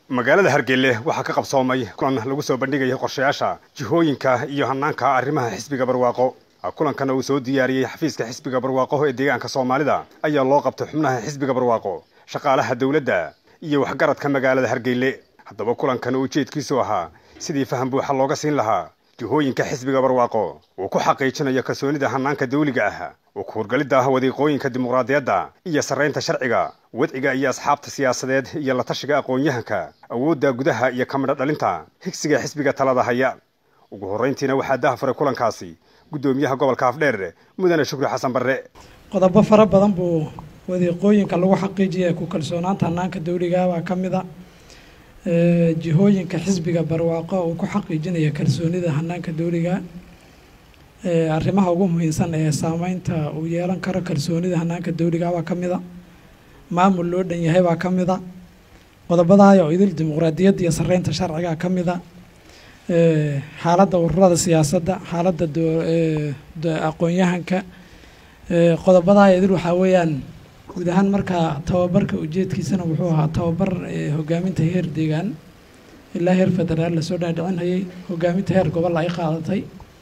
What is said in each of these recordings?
magaalada hargeylle waxaa ka qabsoomay kulan lagu soo bandhigaya qorshayaasha jihooyinka iyo hanaanka arrimaha xisbiga barwaaqo kulankana uu soo diyaariyey xafiiska xisbiga barwaaqo ee deegaanka soomaalida ayaa loo qabtay xubnaha xisbiga barwaaqo shaqaalaha dowladda iyo waxgaradka magaalada hargeyle haddaba kulankana ujeedkiisu ahaa sidii faham buuxa looga siin lahaa jihooyinka xisbiga barwaaqo uu ku xaqiijinayo kalsoonida hanaanka dawliga ah oo ku hurgalidda ah wadiiqooyinka dimuqraadiyadda iyo sarraynta sharciga wadciga iyo asxaabta siyaasadeed iyo la tashiga aqoon-yahanka awoodda gudaha iyo kamidho dhalinta higsiga xisbiga talada haya ugu horrayntiina waxaa dahafuray kulankaasi guddoomiyaha gobolka afdheer mudane shukri xasan barre qodobo fara badan buu wadiiqooyinka lagu xaqiijiyay ku kalsoonaanta hanaanka dawliga baa ka mid a jihooyinka xisbiga barwaaqo uu ku xaqiijinaya kalsoonida hanaanka dawliga arrimaha ugu muhiimsan ee saameynta uu yeelan karo kalsoonida hanaanka dawliga baa ka mid a maamul loo dhan yahay baa ka mid a qodobadaaya oo idil dimuqraadiyadda iyo sarreynta sharciga ka mid a xaaladda ururada siyaasadda xaaladda aqoon-yahanka qodobadaaya idil waxaa weeyaan guud ahaan markaa tababarka ujeedkiisana wuxuu ahaa tababar hogaaminta heer deegaan ilaa heer federaal lasoo dhaadhicinhayay hogaaminta heer gobol ay qaadatay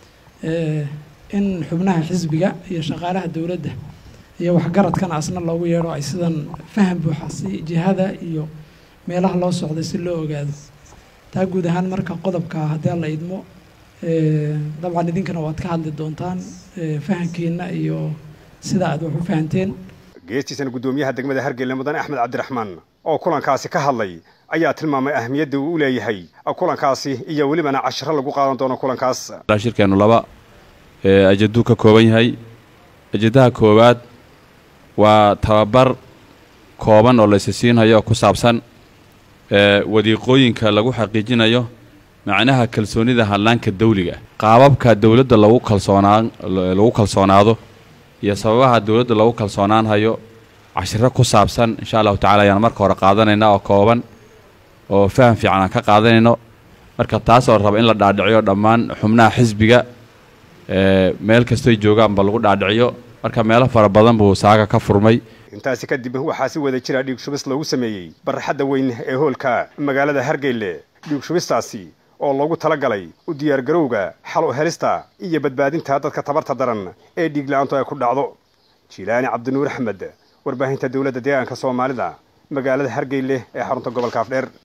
in xubnaha xisbiga iyo shaqaalaha dowladda iyo waxgaradkana asna loogu yeedho ay sidan faham buuxa si jihada iyo meelaha loo socday si loo ogaado taa guud ahaan marka qodobka haddii la idmo dabcan idinkana waad ka hadli doontaan fahamkiina iyo sida aad wax u fahanteen geestiisana guddoomiyaha degmada hargeylle mudane axmed cabdiraxmaan oo kulankaasi ka hadlay ayaa tilmaamay ahmiyadda uu u leeyahay kulankaasi iyo welibana cashiro lagu qaadan doono kulankaas shirkeennu laba ajaduu ka kooban yahay ajadaha koowaad waa tababar kooban oo laysa siinhayo ku saabsan wadiiqooyinka lagu xaqiijinayo macnaha kalsoonida hadlaanka dawliga qaababka dowladda lagu kalsoonaan lagu kalsoonaado iyo sababaha dowladda lagu kalsoonaanhayo cashiro ku saabsan insha allahu tacala ayaan marka hore qaadanayna oo kooban oo faham fiican aan ka qaadanayno marka taasoo raba in la dhaadhiciyo dhammaan xubnaha xisbiga meel kastoy joogaanba lagu dhaadhiciyo marka meelo fara badan buu saaga ka furmay intaasi kadib waxaa si wada jira dhiig shubis lagu sameeyey barraxadda weyn ee hoolka magaalada hargeyle dhiig shubistaasi oo loogu talagalay u diyaargarowga xal u helista iyo badbaadinta dadka tabarta daran ee dhiigla-aantu ay ku dhacdo jiilaani cabdinuur axmed warbaahinta dowladda deegaanka soomaalida magaalada hargeyle ee xarunta gobolka afdheer